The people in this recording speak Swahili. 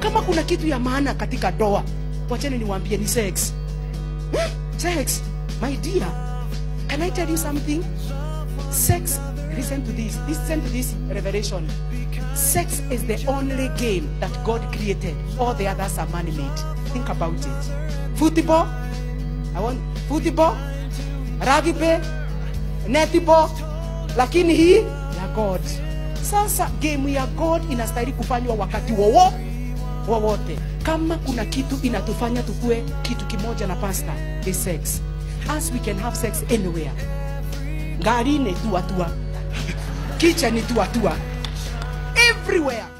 kama kuna kitu ya maana katika doa wacheni niwaambie ni sex Hmm? sex my dear can i tell you something sex listen to this listen to this revelation sex is the only game that god created all the others are man-made think about it football i want football rugby netball lakini hii ya god sasa game ya god inastahili kufanywa wakati wowo wowote kama kuna kitu inatufanya tukue kitu kimoja na pasta is sex as we can have sex anywhere ngarini tuatua kicha ni tuatua everywhere